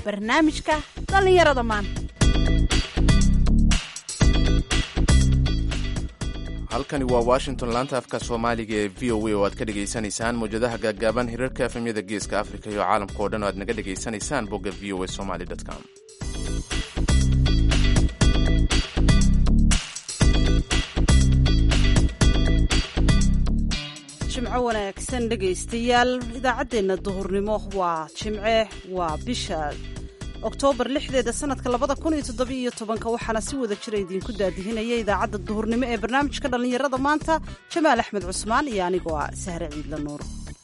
barnaamijka dhallinyarada maanta halkani waa washington laanta afka soomaaliga ee v o a oo aad ka dhegaysanaysaan mawjadaha gaaggaaban hirarka efemyada geeska afrika iyo caalamka oo dhan oo aad naga dhegaysanaysaan bogga v o a somaly com jimco wanaagsan dhegaystayaal idaacaddeenna duhurnimo waa jimce waa bisha oktoobar lixdeeda sanadka labada kun iyo toddobiiyo tobanka waxaana si wada jira idinku daadihinaya idaacadda duhurnimo ee barnaamijka dhallinyarada maanta jamaal axmed cusmaan iyo anigoo ah sahre ciidla nuur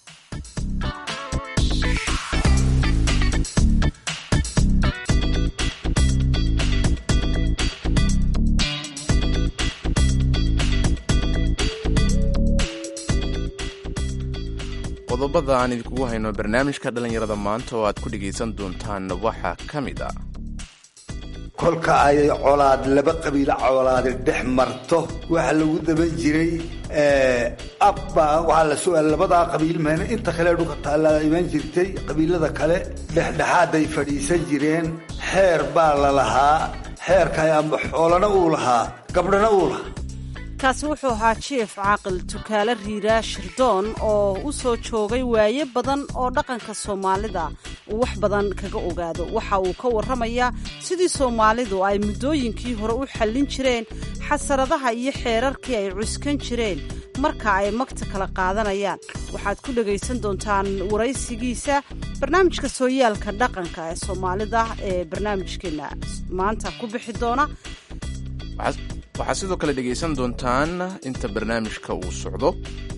qodobada aan idinkugu hayno barnaamijka dhallinyarada maanta oo aad ku dhegaysan doontaan waxaa ka mid ah kolka ay colaad laba qabiilo colaadi dhex marto waxaa lagu daban jiray abba waxaa la su-aal labadaa qabiil meena inta kale dhulka taallaa iman jirtay qabiilada kale dhexdhexaaday fadhiisan jireen xeer baa la lahaa xeerka amba xoolana uu lahaa gabdhana uu lahaa kaasi wuxuu ahaa jief caaqil tukaale riiraa shirdoon oo u soo joogay waaye badan oo dhaqanka soomaalida uu wax badan kaga ogaado waxa uu ka warramayaa sidii soomaalidu ay muddooyinkii hore u xallin jireen xasaradaha iyo xeerarkii ay cuskan jireen marka ay magta kala qaadanayaan waxaad ku dhegaysan doontaan waraysigiisa barnaamijka sooyaalka dhaqanka ee soomaalida ee barnaamijkeenna maanta ku bixi doona waxaad sidoo kale dhegaysan doontaan inta barnaamijka uu socdo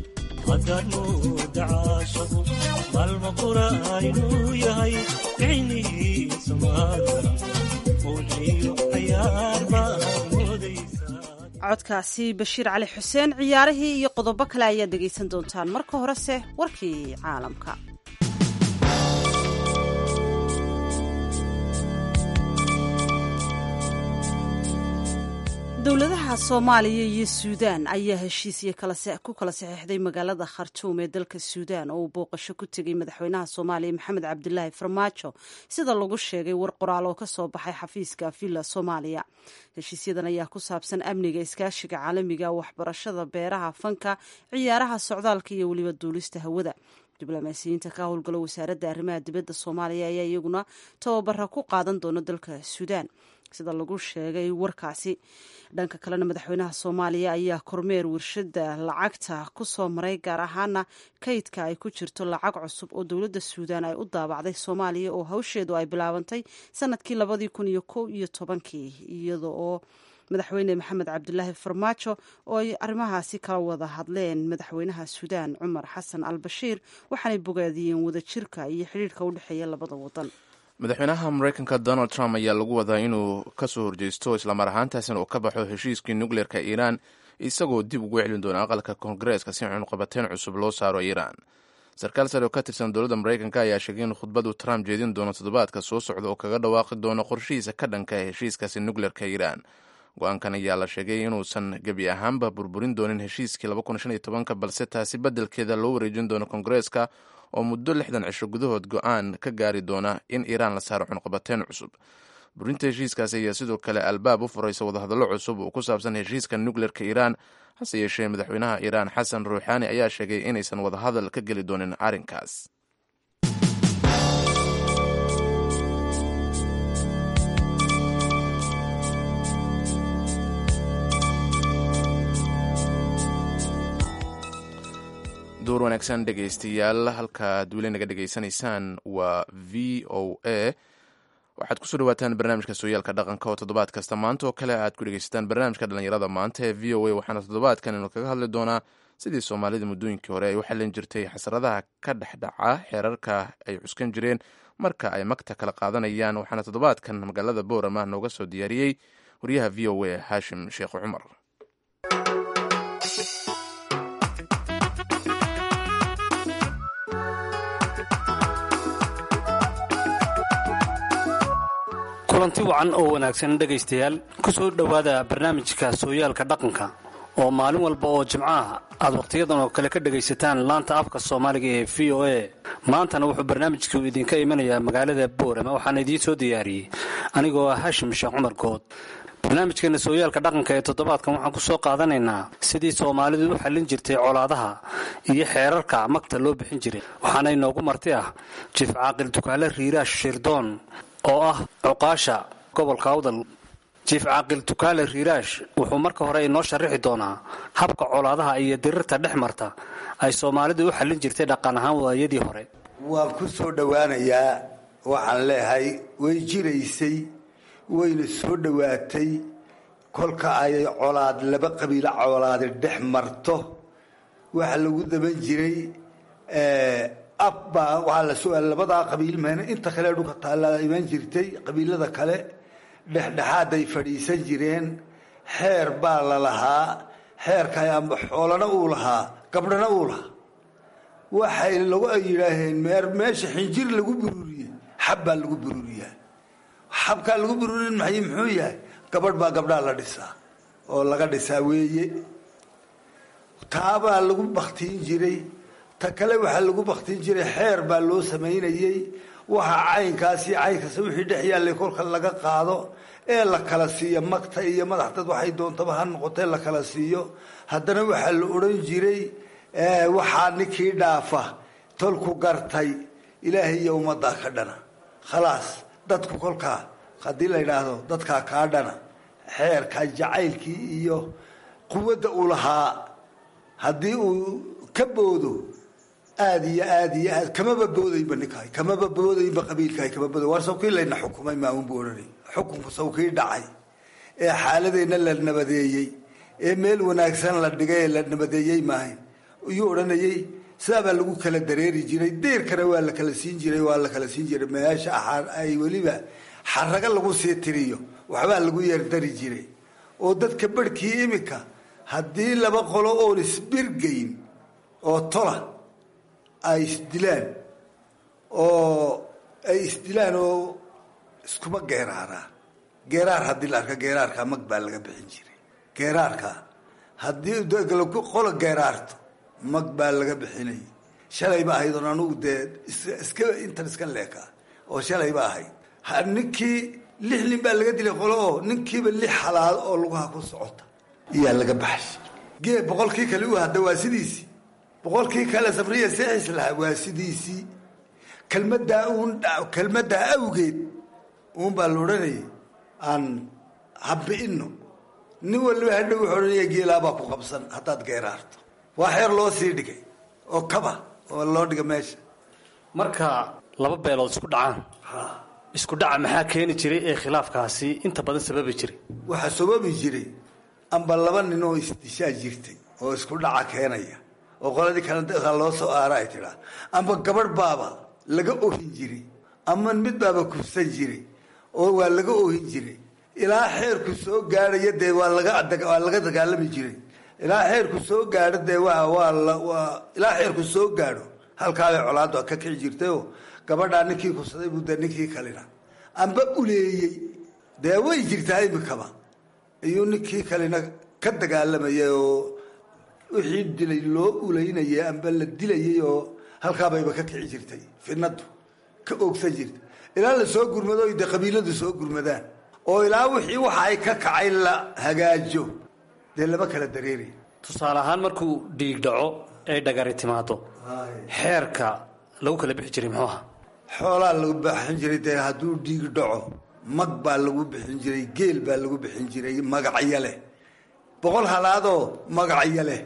codkaasi bashiir cali xuseen ciyaarihii iyo qodobo kale ayaad dhegaysan doontaan marka horese warkii caalamka dowladaha soomaaliya iyo suudaan ayaa heshiisyo ku kala saxeixday magaalada khartuum ee dalka suudaan oo uu booqasho ku tegay madaxweynaha soomaaliya maxamed cabdilaahi farmaajo sida lagu sheegay war qoraal oo ka soo baxay xafiiska villa soomaaliya heshiisyadan ayaa ku saabsan amniga iskaashiga caalamiga waxbarashada beeraha fanka ciyaaraha socdaalka iyo weliba duulista hawada diblomaasiyiinta ka howlgalo wasaaradda arrimaha dibadda soomaaliya ayaa iyaguna tababara ku qaadan doona dalka suudaan sida lagu sheegay warkaasi dhanka kalena madaxweynaha soomaaliya ayaa kormeer warshada lacagta ku soo maray gaar ahaana kaydka ay ku jirto lacag cusub oo dowladda suudaan ay u daabacday soomaaliya oo hawsheedu ay bilaabantay sanadkii labadii kun iyo kow iyo tobankii iyada oo madaxweyne maxamed cabdilaahi farmaajo oo ay arrimahaasi kala wada hadleen madaxweynaha suudaan cumar xasan al bashiir waxaanay bogaadiyeen wadajirka iyo xidhiirka u dhexeeya labada wadan madaxweynaha mareykanka donald trump ayaa lagu wadaa inuu ka soo horjeysto islamar ahaantaasina uu ka baxo heshiiskii nukleerka iiraan isagoo dib ugu celin doona aqalka koongareeska si cunuqabateyn cusub loo saaro iiraan sarkaal sare oo ka tirsan dowladda mareykanka ayaa sheegay in khudbadu trump jeedin doono toddobaadka soo socda oo kaga dhawaaqi doono qorshihiisa ka dhanka ee heshiiskaasi nukleerka iiraan go-aankan ayaa la sheegay inuusan gebi ahaanba burburin doonin heshiiskii balse taasi beddelkeeda loo wareejin doono koongareeska oo muddo lixdan cisho gudahood go-aan ka gaari doona in iiraan la saaro cunqabateyn cusub burinta heshiiskaasi ayaa sidoo kale albaab u furaysa wadahadallo cusub oo ku saabsan heshiiska nukleerka iiraan hase yeeshee madaxweynaha iiraan xasan ruuxaani ayaa sheegay inaysan wadahadal ka geli doonin arrinkaas duur wanaagsan dhegaystayaal halkaad weli naga dhegaysanaysaan waa v o a waxaad kusoo dhawaataan barnaamijka sooyaalka dhaqanka oo toddobaad kasta maanta oo kale aad ku dhegaysataan barnaamijka dhallinyarada maanta ee v o a waxaana toddobaadkan inu kaga hadli doonaa sidii soomaalida muddooyinkii hore ay u xallin jirtay xasradaha ka dhexdhaca xeerarka ay cuskan jireen marka ay magta kala qaadanayaan waxaana toddobaadkan magaalada boorama nooga soo diyaariyey wariyaha v o a haashim sheekh cumar kulanti wacan oo wanaagsan dhegaystayaal ku soo dhowaada barnaamijka sooyaalka dhaqanka oo maalin walba oo jimcaha aad wakhtiyadan oo kale ka dhegaysataan laanta afka soomaaliga ee v o a maantana wuxuu barnaamijku idinka imanayaa magaalada boorama waxaana idiin soo diyaariyey anigoo ah hashim sheekh cumar good barnaamijkeena sooyaalka dhaqanka ee toddobaadkan waxaan ku soo qaadanaynaa sidii soomaalidu u xallin jirtay colaadaha iyo xeerarka magta loo bixin jiray waxaana inoogu marti ah jiif caaqil dukaale riiraash shirdoon oo ah cuqaasha gobolka awdal jiif caaqil dukaale riiraash wuxuu marka hore inoo sharaxi doonaa habka colaadaha iyo dirirta dhex marta ay soomaalidu u xallin jirtay dhaqan ahaan waayadii hore waan ku soo dhowaanayaa waxaan leeyahay way jiraysay wayna soo dhowaatay kolka ay colaad laba qabiilo colaadi dhex marto waxa lagu daban jiray abbaa waxaa la su-aal labadaa qabiil meen inta kale dhulka taalla iman jirtay qabiilada kale dhexdhexaaday fadhiisan jireen xeer baa la lahaa xeerka amba xoolana uu lahaa gabdhana uu lahaa waxay lagu ay yidhaaheen meer meesha xinjir lagu bururiye xab baa lagu bururiyaa xabkaa lagu bururin maxay muxuu yahay gabadh baa gabdhaa la dhisaa oo laga dhisaa weeye taabaa lagu baktiin jiray ta kale waxaa lagu baktiin jiray xeer baa loo samaynayey waxa caynkaasi caynkaas wixii dhex yaallay kolka laga qaado ee la kala siiyo magta iyo madaxdad waxay doontaba ha noqotee la kala siiyo haddana waxaa la odhan jiray waxaa ninkii dhaafa tolku gartay ilaahay iyo ummaddaa ka dhana khalaas dadku kolkaa haddii la yidhaahdo dadkaa kaa dhana xeerka jacaylkii iyo quwadda uu lahaa haddii uu ka boodo aada iyo aad iyo aad kamaba boodayba ninkahay kamaba boodayba qabiilkahay kama booday war sawkii layna xukumay maaunbu odhanay xukunku sawkii dhacay ee xaaladeenna la nabadeeyey ee meel wanaagsan la dhigay ee la nabadeeyey maahayn iyuu odhanayey sidaabaa lagu kala dareeri jiray deerkana waa la kala siin jiray waa la kala siin jiray meesha ay weliba xaraga lagu sii tiriyo waxbaa lagu yeerdari jiray oo dadka barhkii iminka haddii laba qolo oon isbirgayn oo tola ay isdilaan oo ay isdilaan oo iskuma geeraaraan geeraar haddii la arka geeraarka mag baa laga bixin jiray geeraarka haddii qola geeraarto mag baa laga bixinay shalayba ahayd oon anugu dee iska intan iska leekaa oo shalayba ahayd ninkii lix nin baa laga dilay qolo oo ninkiiba lix halaal oo lugaha ku socota iyaa laga baxshay gee boqolkii kale u hadda waa sidiisii boqolkii kale sabriya seexis lahaa waa sidiisii kelmaddaa uun kelmaddaa awgeed uun baa la odhanayay aan habbi'ino nin waliba hadhow wuxuu odhanaya geelaabaa ku qabsan haddaad geeraarto waa xeer loo sii dhigay oo kaba oo loo dhiga meesha marka laba beelood isku dhacaan isku dhaca maxaa keeni jiray ee khilaafkaasi inta badan sababi jiray waxaa sababi jiray amba laba nin oo isdishaa jirtay oo isku dhaca keenaya oo qoladii kale loo soo aara ay tidhaa amba gabadh baaba laga ohin jiray ama mid baaba kufsan jiray oo waa laga ohin jiray ilaa xeerku soo gaadhaya dee waa lagawaa laga dagaalami jiray ilaa xeerku soo gaadho dee waa waa ilaa xeerku soo gaadho halkaabay colaaddu ka kici jirtayoo gabadhaa ninkii kufsaday buu dee ninkii kalina amba uleeyey dee way jirtaa imikaba iyuu ninkii kalina ka dagaalamayay oo wixii dilay loo ulaynayay amba la dilayay oo halkaabayba ka kici jirtay fidnadu ka oogsan jirta ilaa la soo gurmado o dee qabiiladu soo gurmadaan oo ilaa wixii waxa ay ka kacay la hagaajo dee lama kala dareeray tusaale ahaan markuu dhiig dhaco ay dhagari timaado xeerka lagu kala bixi jiray muxuu ahaa xoolaa lagu bixin jiray dee hadduu dhiig dhaco mag baa lagu bixin jiray geel baa lagu bixin jiray magacyo leh boqol halaadoo magacyo leh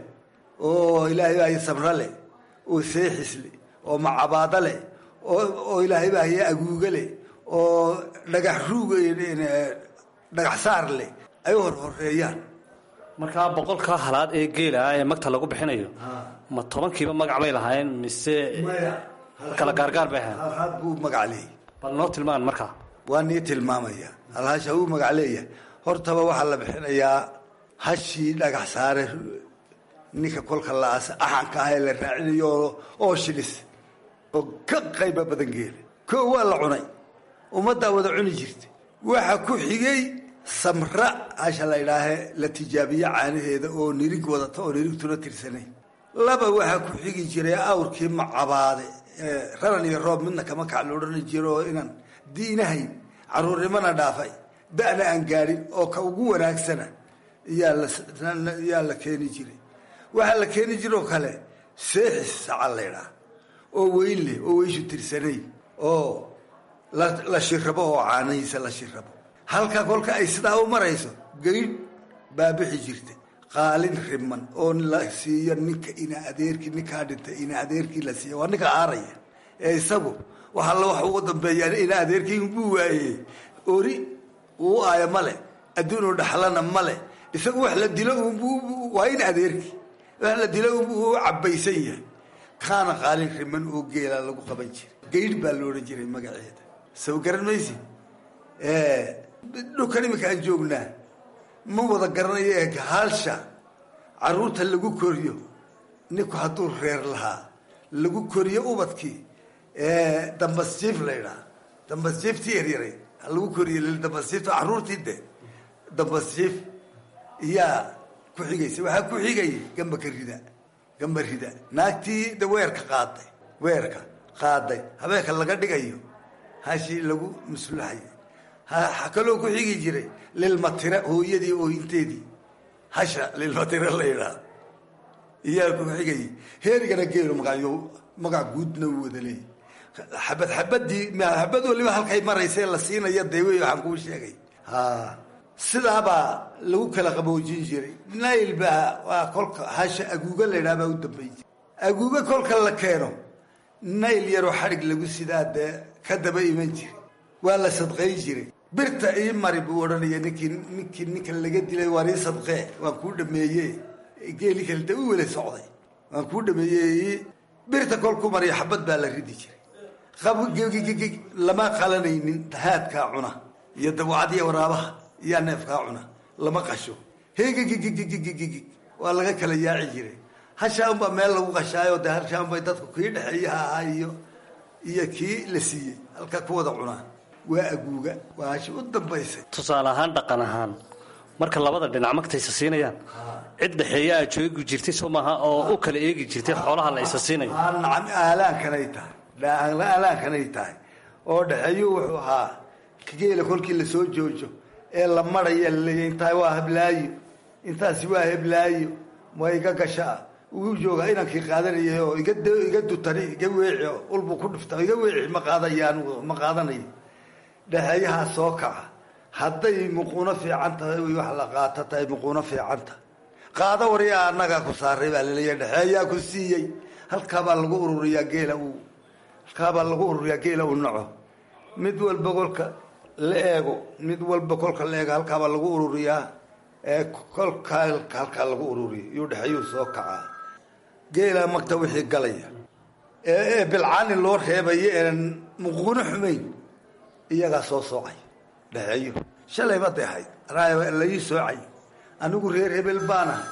oo ilaahay baa sabro leh oo seexis leh oo macabaado leh oo ilaahay baa haya aguuga leh oo dhagax ruug dhagax saar leh ay horhoreeyaan markaa boqolkaa halaad ee geela ah ee magta lagu bixinayo ma tobankiiba magac bay lahaayeen mise kala gaargaar bay ahayn halhaad buu magac leeyahy bal noo tilmaan markaa waa nii tilmaamaya halhaasha uu magac leeyahay hortaba waxaa la bixinayaa hashii dhagax saare ninka kolka la-aas axanka ah ee la raacinayo oo shilis oo ka qayba badan geela ko waa la cunay ummaddaa wada cuni jirta waxa ku xigay samra hasha la idhaahe la tijaabiye caanaheeda oo nirig wadata oo nirigtuna tirsanay laba waxaa ku xigi jiray awrkii macabaade raran iyo roob midna kama kac la odhani jiro oo inaan diinahayn caruurnimana dhaafay da'na aan gaadhin oo ka ugu wanaagsana yaa la keeni jiray waxaa la keeni jiroo kale seexis saca laydhaa oo weyn leh oo weyshu tirsanay oo la shirabo oo caanahiisa la shirabo halka kolka ay sidaa u marayso gaydh baa bixi jirta qaalin riman oo la siiyo ninka ina adeerkii ninkaa dhintay ina adeerkii la siiya waa ninka aaraya ee isagu waxa la wax ugu dambeeyaa ina adeerkii buu waayey ori uu aaya male adduunuu dhaxlana male isagu wax la dilo waa in adeerkii wax la dilo u cabaysan yahay kaana qaalin riman oo geela lagu qaban jiray gaydh baa la odhan jiray magaceeda soo garan maysi dhulkan iminka aan joognaa ma wada garanayo ee haalsha caruurta lagu koriyo ninku hadduu reer lahaa lagu koriyo ubadkii dambasjiif la ydhaha dambasjiiftii yaryaray lagu koriyo dambasjiifta caruurtii de dambasjiif iyaa ku xigaysa waxaa ku xigayay gambaka rida gamba rida naagtii de weerka qaaday weerka qaaday habeenka laga dhigayo hashii lagu maslaxayay kaloo ku xigi jiray lilmatira hooyadii oohinteedii hasha lilmatira la yidhaah iyaa ku xigayay heerigana geelo magayo magac guudna u wada leeyay xabad xabadii xabad waliba halkay maraysa la siinaya dee wey waxaan kuu sheegay ha sidaabaa lagu kala qaboojin jiray nail baa waa kolka hasha aguuga la ydhaha baa u dambeyn jiray aguuga kolka la keeno nayl yaroo xadhig lagu sidaa dee ka daba iman jiray waa la sadqayn jiray birta ii mari buu odhanaya ninkii ninkii ninka laga dilay waan ii sadqee waan kuu dhameeye geeli kale de u wela socday waan kuu dhameeye birta kolku mariya xabad baa la ridi jiray qabgggg lama qalanaynin haadkaa cuna iyo dawacadiya waraabaha iyaa neefkaa cuna lama qasho hegggggg waa laga kala yaaci jiray hashaa unbaa meel lagu qashaayo de hashaa unbay dadku kii dhexeeyaha ahaa iyo iyo kii la siiyey halka ku wada cunaa waa aguuga waa hashi u dambaysay tusaale ahaan dhaqan ahaan marka labada dhinac magtaysa siinayaan cid dhexeeya aad joogi jirtay soo maaha oo u kala eegi jirtay xoolaha la isa siinayo nacam aalaankanay tahay aalaankanay tahay oo dhexeeyu wuxuu ahaa geela kolkii lasoo joojo ee la maraya laleeya intaa waa heblaayo intaasi waa heblaayo ma iga gashaa uu jooga inankii qaadanayay oo iga iga dutani iga weeci ulbuu ku dhufta iga weeci ma qaadaya anigu ma qaadanayo dhexeeyahaa soo kaca hadday muquuno fiican tahay wax la qaato tahay muquuno fiican tahay qaado waryaa annagaa ku saaray baa laleeya dhexeeyaa ku siiyey halkaabaa lagu ururiyaa geela uu halkaabaa lagu ururiyaa geela uu naco mid walba kolka la eego mid walba kolka la eego halkaabaa lagu ururiyaa ee kolka halkaa lagu ururiya yuu dhexeeyuu soo kacaa geela magta wixii galaya ee bilcaani loo reebayo een muquuno xumayn iyagaa soo soocay dhexeeyo shalayba de ahayd laii soocay anigu reer hebel baan ahay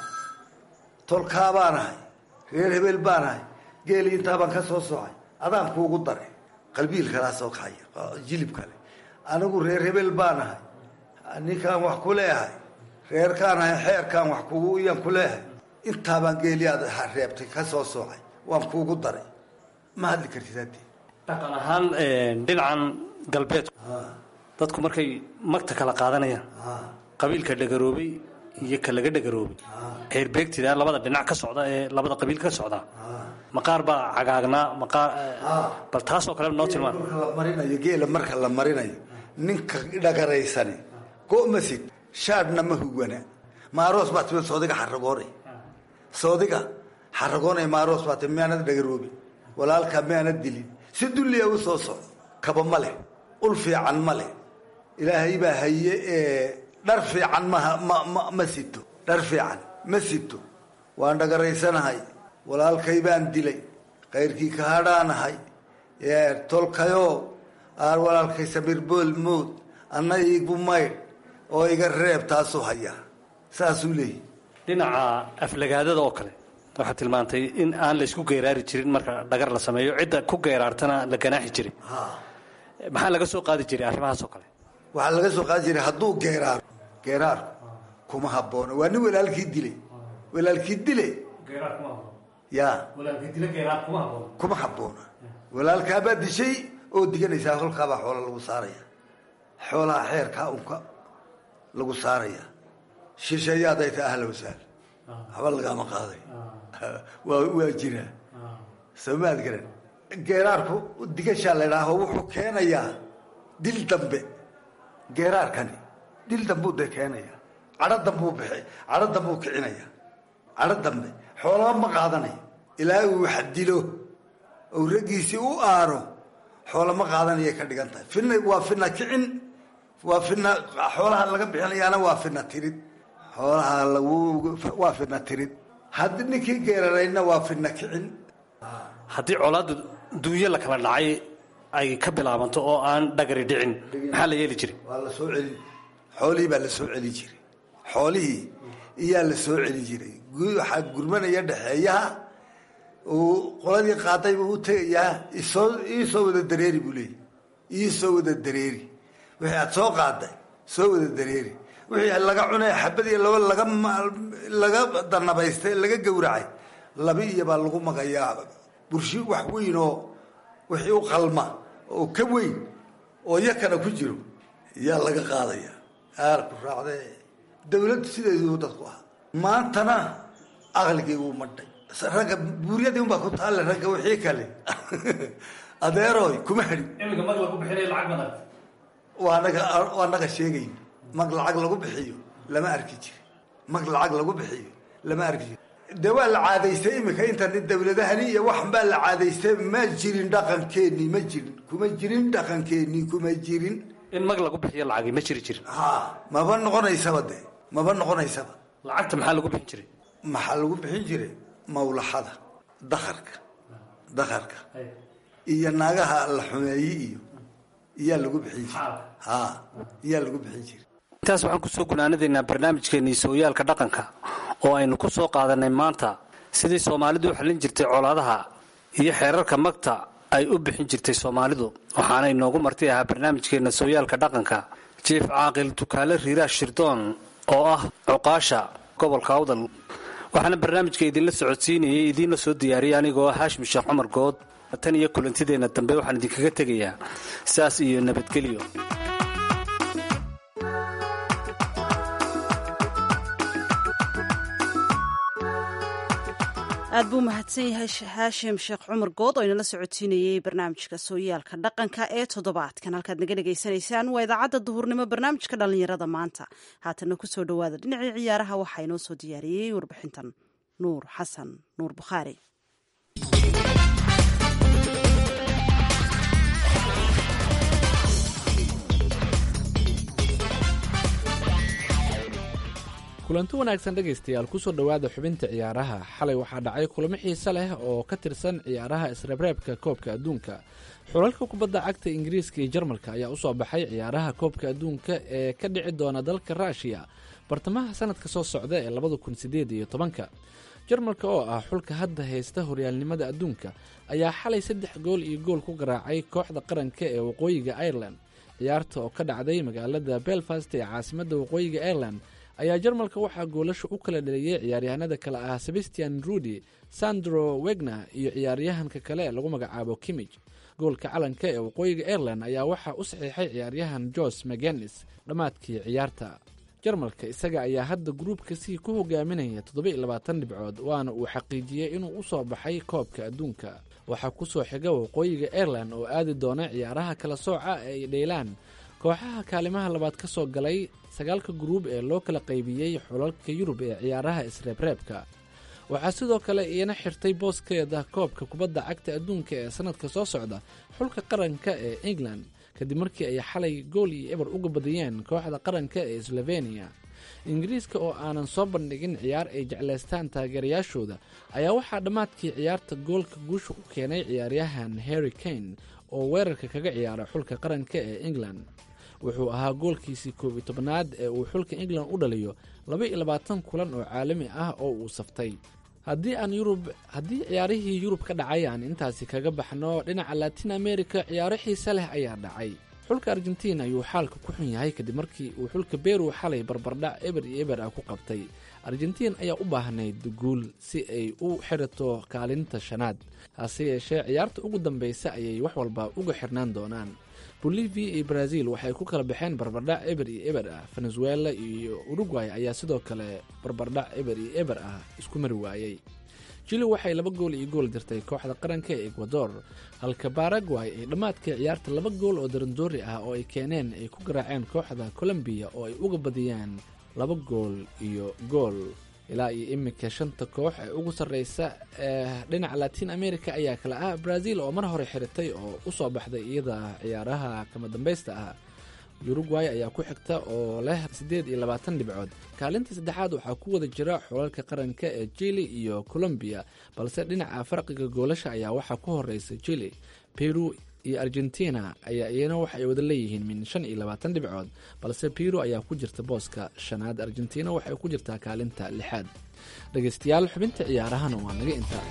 tolkaa baan ahay reer hebel baan ahay geeli intaabaan ka soo soocay adaan kuugu daray qalbiil kalaa soo kacaya jilib kale anigu reer hebel baan ahay ninkaan wax ku leeahay reerkaan ahay xeerkaan wax kugu iyaan ku leeahay intaabaan geeli aad reebtay ka soo soocay waan kuugu daray ma hadli kartid haddii dhaqan ahaan dhinacan galbeedku dadku markay magta kala qaadanayaan qabiilka dhagaroobay iyo ka laga dhagaroobay xeerbeegtida labada dhinac ka socda ee labada qabiil ka socda maqaar baa cagaagnaa maqaar bal taasoo kale noo tilmaan marka la marinayo geela marka la marinayo ninka dhagaraysani go'masid shaadhna ma hugwana maaroos baa timid soodiga xaragoonay soodiga xaragoonay maaroos baa timid miyaanad dhagaroobin walaalkaa miyaanad dilin si dulliya u soo socdo kaba ma leh ul fiican ma leh ilaahay baa haye ee dhar fiican maha ma ma ma sito dhar fiican ma sito waan dhagaraysanahay walaalkay baan dilay kayrkii ka hadhaanahay tolkayoo aan walaalkay samir bool mood anna iigu maydh oo iga reeb taasuu hayaa saasuu leeyahy dhinaca aflagaadada oo kale waxaad tilmaantay in aan la isku geeraari jirin marka dhagar la sameeyo cidda ku geeraartana la ganaaxi jiray maxaa laga soo qaadi jiray arrimahaas oo kale waxaa laga soo qaadi jiray hadduu geeraaro geeraarku kuma habboona waa nin walaalkii dilay walaalkii dile ya kuma habboona walaalkaabaa dishay oo diganaysaa kolkaabaa xoola lagu saaraya xoolaha xeerkaa unka lagu saaraya shisheeyaadayta ta ahla wasaal waxba lagaama qaaday waa waa jiraa soomaad garan geeraarku digashaa la idhaaho wuxuu keenayaa dil dambe geeraarkani dil dambuu dee keenaya cadho dambuu bixi cadho dambuu kicinaya cadho dambe xoolaba ma qaadanayo ilaa uu wax dilo ou raggiisii u aaro xoola ma qaadanayay ka dhigan tahay fina waa fina kicin waa fina xoolaha laga bixinayaana waa fina tirid xoolaha lagu waa fina tirid haddii ninkii geerarayna waa fina kicin haddii colaadda duunyo la kala dhacay ay ka bilaabanto oo aan dhagari dhicin maxaa la yeeli jiray waa la soo celin xoolihii baa la soo celin jiray xoolihii iyaa la soo celin jiray waxaa gurmanaya dhexeeyaha uu qoladii qaaday buu u tegayaa isoo iisoo wada dareeri buu leeyay iisoo wada dareeri wixii aad soo qaaday soo wada dareeri wixii laga cunay xabad iyo laba laga laga danabaystay laga gowracay laba iyo baa lagu magayaa burshi wax weyn oo wixii u qalma oo ka weyn oo yakana ku jiro yaa laga qaadaya aarku raacde dawladdu sideeduu dadku ahaa maantana aqligii wuu madhay ragga buuryadii unbaa ku taalle ragga wixii kale adeeroy kuma hadhin iminka mag lagu bixinay lacag badan waa naga waa naga sheegayn mag lacag lagu bixiyo lama arki jiri mag lacag lagu bixiyo lama arki jiri dee waa la caadaystay iminka intan dawladahani iyo waxan baa la caadaystay ma jirin dhaqankeenii ma jirin kuma jirin dhaqankeenii kuma jirin in mag lagu bixiyo lacagi ma jiri jirin ha maba noqonaysaba de maba noqonaysaba lacagta maxaa lagu bixin jiray maxaa lagu bixin jiray mawlaxada dakarka dakarka iyo naagaha la xumeeye iyo iyaa lagu bixin jiray ha iyaa lagu bixin jiray intaas waxaan kusoo gunaanadaynaa barnaamijkeennii sooyaalka dhaqanka oo aynu ku soo qaadanay maanta sidii soomaalidu u xallin jirtay colaadaha iyo xeerarka magta ay u bixin jirtay soomaalidu waxaana inoogu marti ahaa barnaamijkeenna sooyaalka dhaqanka jiif caaqil dukaale riiraash shirdoon oo ah cuqaasha gobolka awdal waxaana barnaamijka idinla socodsiinayay idiinla soo diyaariyay anigoo ah haashim sheekh cumar good tan iyo kulantideenna dambe waxaan idinkaga tegayaa saas iyo nabadgelyo aad buu mahadsan yahay haashim sheekh cumar good oo inala socodsiinayey barnaamijka sooyaalka dhaqanka ee toddobaadkan halkaad naga dhegaysanaysaan waa idaacadda duhurnimo barnaamijka dhallinyarada maanta haatana kusoo dhowaada dhinacii ciyaaraha waxaa inoo soo diyaariyey warbixintan nuur xasan nuur bukhaari kulanti wanaagsan dhegaystayaal kusoo dhowaada xubinta ciyaaraha xalay waxaa dhacay kulamo xiise leh oo ka tirsan ciyaaraha isreebreebka koobka adduunka xulalka kubadda cagta ingiriiska iyo jarmalka ayaa usoo baxay ciyaaraha koobka adduunka ee ka dhici doona dalka ruushiya bartamaha sanadka soo socda ee labada kun sideed iyo tobanka jarmalka oo ah xulka hadda haysta horyaalnimada adduunka ayaa xalay saddex gool iyo gool ku garaacay kooxda qaranka ee waqooyiga ireland ciyaarta oo ka dhacday magaalada belfast ee caasimadda waqooyiga ireland ayaa jarmalka waxaa goolasha u kala dhaliyey ciyaaryahanada kale ah sebastian rudy sandro wegner iyo ciyaaryahanka kale ee lagu magacaabo kimij goolka calanka ee waqooyiga ireland ayaa waxaa u saxiixay ciyaaryahan jos magenis dhammaadkii ciyaarta jarmalka isaga ayaa hadda gruubka sii ku hogaaminaya toddoba iyo labaatan dhibcood waana uu xaqiijiyey inuu usoo baxay koobka adduunka waxaa kusoo xiga waqooyiga ireland oo aadi doona ciyaaraha kala sooca ee ay dheylaan kooxaha kaalimaha labaad ka soo galay sagaalka gruub ee loo kala qaybiyey xulalka yurub ee ciyaaraha isreebreebka waxaa sidoo kale iina xirtay booskeeda koobka kubadda cagta adduunka ee sanadka soo socda xulka qaranka ee england kadib markii ay xalay gool iyo eber uga badiyeen kooxda qaranka ee sloveniya ingiriiska oo aanan soo bandhigin ciyaar ay jeclaystaan taageerayaashooda ayaa waxaa dhammaadkii ciyaarta goolka guusha u keenay ciyaaryahan harry kane oo weerarka kaga ciyaara xulka qaranka ee england wuxuu ahaa goolkiisii koob iyo tobnaad ee uu xulka england u dhaliyo laba iyo labaatan kulan oo caalami ah oo uu saftay haddii aan yurub haddii ciyaarihii yurub ka dhacay aan intaasi kaga baxno dhinaca latin america ciyaaro xiise leh ayaa dhacay xulka argentiin ayuu xaalka ku xun yahay kadib markii uu xulka beru xalay barbardhac eber iyo eber ah ku qabtay argentiin ayaa u baahnayd guul si ay u xirato kaalinta shanaad hase yeeshee ciyaarta ugu dambeysa ayay wax walba uga xirnaan doonaan bolivia iyo brazil waxay ku kala baxeen barbardhac eber iyo eber ah venezuela iyo uruguay ayaa sidoo kale barbardhac eber iyo eber ah isku mari waayey jili waxay laba gool iyo gool dirtay kooxda qaranka ee ecuador halka baragway ay dhammaadkii ciyaarta laba gool oo darandoori ah oo ay keeneen ay ku garaaceen kooxda colombiya oo ay uga badiyaan laba gool iyo gool ilaa iyo iminka shanta koox ee ugu sarreysa ee dhinaca latin america ayaa kale ah brazil oo mar hore xiritay oo u soo baxday iyada ciyaaraha kama dambaysta ah uruguay ayaa ku xigta oo leh siddeed iyo labaatan dhibcood kaalinta saddexaad waxaa ku wada jira xulalka qaranka ee jili iyo colombiya balse dhinaca farqiga goolasha ayaa waxaa ku horeysa jili peru iyo argentina ayaa iyana waxa ay wada leeyihiin min shan iyo labaatan dhibcood balse peru ayaa ku jirta booska shanaad argentina waxay ku jirtaa kaalinta lixaad dhegeystayaal xubinta ciyaarahana waa naga intaa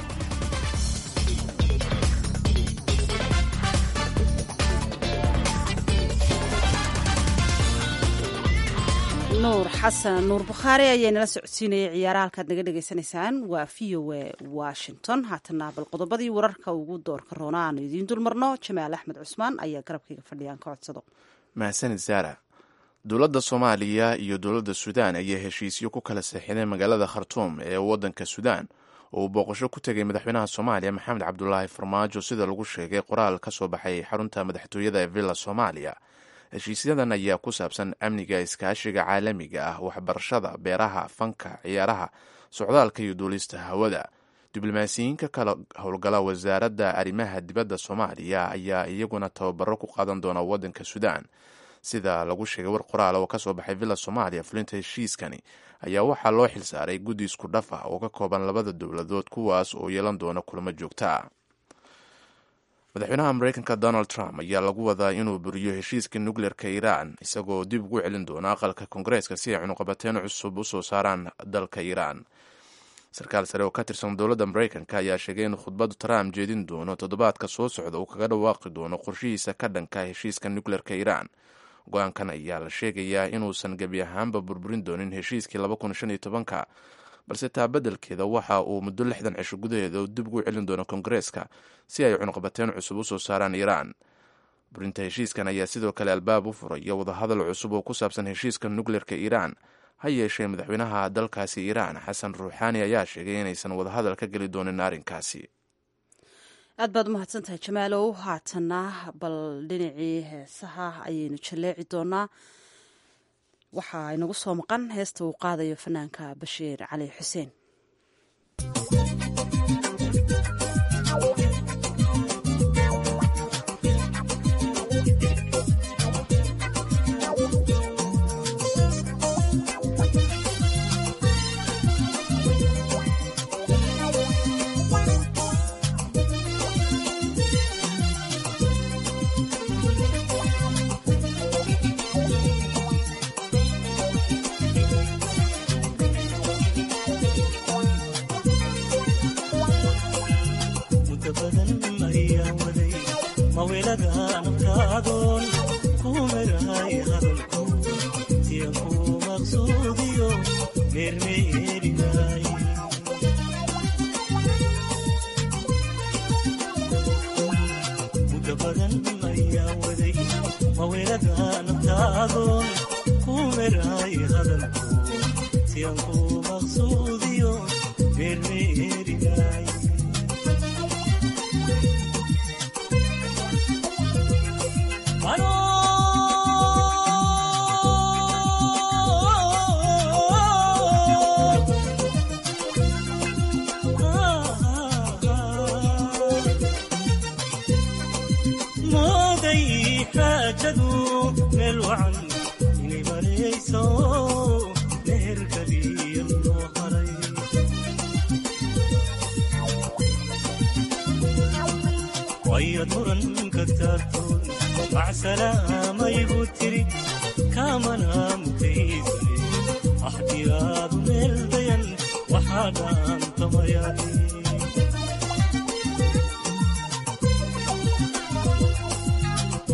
nuur xasan nuur bukhaari ayaa nala socodsiinayay ciyaaraha halkaad naga dhegaysanaysaan waa v o a washington haatana bal qodobadii wararka ugu doorka roona aanu idiin dulmarno jamaal axmed cusmaan ayaa garabkayga fadhiyaan ka codsado mahadsanid saara dowladda soomaaliya iyo dowladda suudaan ayaa heshiisyo ku kala seexinay magaalada khartuum ee waddanka suudaan oo uu booqasho ku tegay madaxweynaha soomaaliya maxamed cabdulaahi farmaajo sida lagu sheegay qoraal ka soo baxay xarunta madaxtooyada ee villa soomaaliya heshiisyadan ayaa ku saabsan amniga iskaashiga caalamiga ah waxbarashada beeraha fanka ciyaaraha socdaalka iyo duulista hawada diblomaasiyiinka kala howlgala wasaaradda arrimaha dibadda soomaaliya ayaa iyaguna tababaro ku qaadan doona waddanka suudaan sida lagu sheegay war qoraal oo kasoo baxay villa soomaaliya fulinta heshiiskani ayaa waxaa loo xilsaaray guddi isku dhaf ah oo ka kooban labada dowladood kuwaas oo yeelan doona kulamo joogto ah madaxweynaha mareykanka donald trump ayaa lagu wadaa inuu buriyo heshiiska nukleerka iiraan isagoo dib ugu celin doona aqalka koongareeska si ay cunuqabateen cusub u soo saaraan dalka iiraan sarkaal sare oo ka tirsan dowladda mareykanka ayaa sheegay in khudbaddu trump jeedin doono toddobaadka soo socda uu kaga dhawaaqi doono qorshihiisa ka dhanka heshiiska nukleerka iiraan go-aankan ayaa la sheegayaa inuusan gebi ahaanba burburin doonin heshiiskii ka balse taa beddelkeeda waxa uu muddo lixdan cisho gudaheeda dib ugu celin doono koongareeska si ay cunuqabateen cusub u soo saaraan iiraan burinta heshiiskan ayaa sidoo kale albaab u furaya wadahadal cusub oo ku saabsan heshiiska nukleerka iiraan ha yeeshee madaxweynaha dalkaasi iiraan xasan ruuxaani ayaa sheegay inaysan wadahadal ka geli doonin arrinkaasi aad baad umahadsan tahay jamaalow haatana bal dhinacii heesaha ayaynu jalleeci doonaa waxaa inagu soo maqan heesta uu qaadayo fanaanka bashiir cali xuseen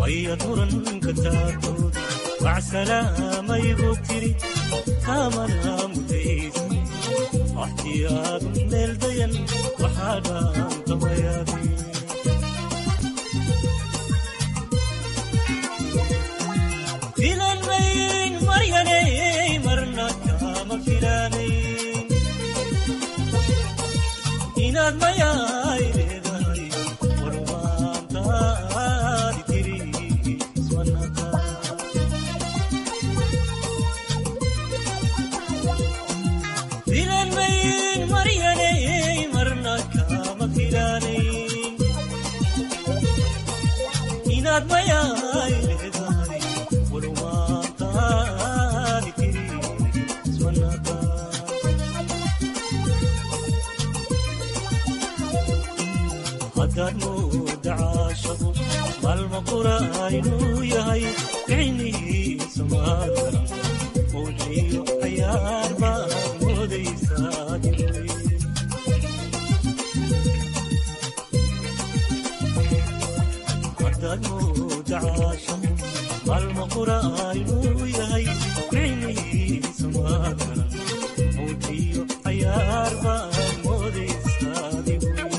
ayaad muranka taagtooda macsalaamayigu tiri kaamana mutaysa axtiyaadu meel dayan waxaa dhaantamayaabi filan mayn maryaney marna kaama filaanayn inaad mayaay leedahay warwaantaadi tiri ismanaka filan mayn maryaney marna kaama filaanayn inaad mayaay leedahay warwaantaadi tiri ismanaka haddaad mooda caashaqu maalma qura inuu yahay ficnihiisa maadara mawxiyo cayaar baad moodaysaa diray haddaad mooda caashaqu maalma qura inuu yahay ficnihiisa maadara mawxiyo cayaar baad moodaysaa diray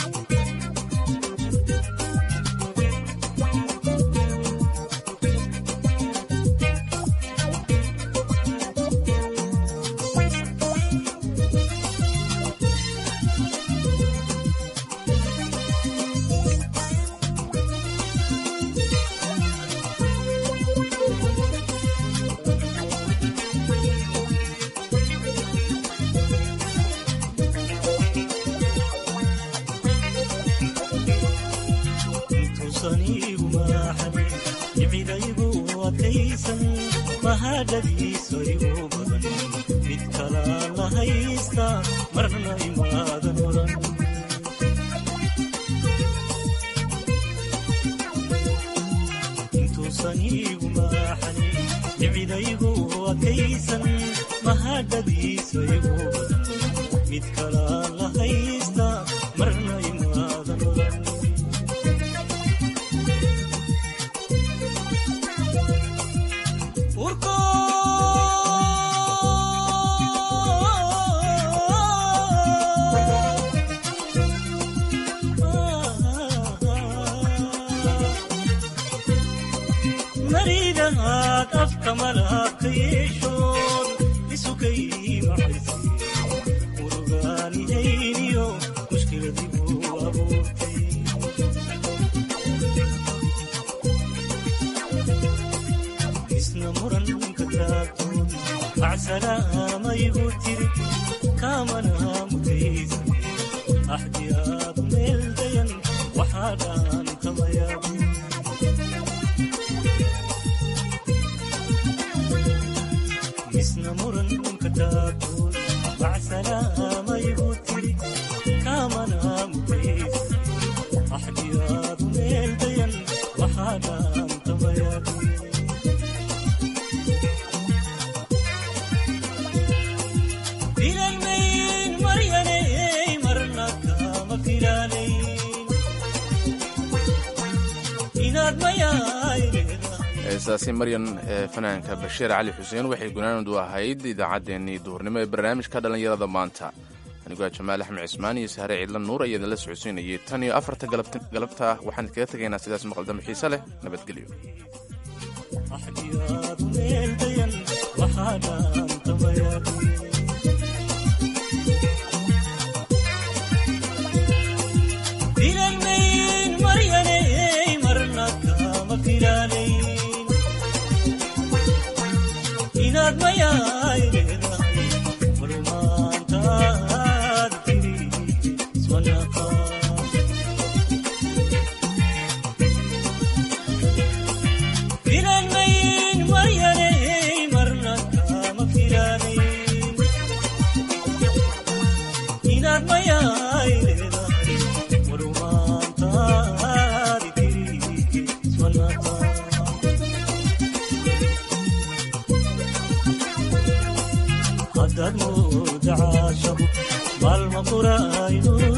intuusan iigu maaxanin jimcidaygu adkaysan mahadhadiisa igu badan mid kalaa la haysta marna imaadan oran intuusan iigu maaxanin jimcidaygu adkaysan mahadhadiisa igu badan mid kalaa la haysta marna imaadan oran urko maridahaad afka malaabka yeeshood isukay maxaysi urugaanihayniyo mushkiladibuu abuurtay isna muranka taagtood macsalaamayigu tiri kaamana mutaysa axdiyaadu meel dayan waxaa dhaantamayaabu isna muranka taagtood macsalaamayigu tiri kaamana mutaysa axdiyaadu meel dayan waxaa dhaantamayaabu filan mayn maryaney marna kaama filaanayn inaad mayaay leedahay heestaasi maryan ee fanaanka bashiir cali xuseen waxay gunaanadu ahayd idaacaddeenii duhurnimo ee barnaamijka dhallinyarada maanta anigoo jamaal axmed cismaan iyo sahre ciidla nuur ayaa idinla socodsiinayay tan iyo afarta galabta waxaan kaga tegaynaa sidaas maqaldamo xiise leh nabadgelyo axdiyaadu meel dayan waxaa dhaantamayaabu filan mayn maryaney marna kaama filaanayn inaad mayaay leedahay warmaantaad tiri ismanaqa filan mayn maryaney marna kaama filaanayn inaad mayaay leedahay warmaantaadi tiri ismanaqa haddaad mooda caashaqu maalma qura inuu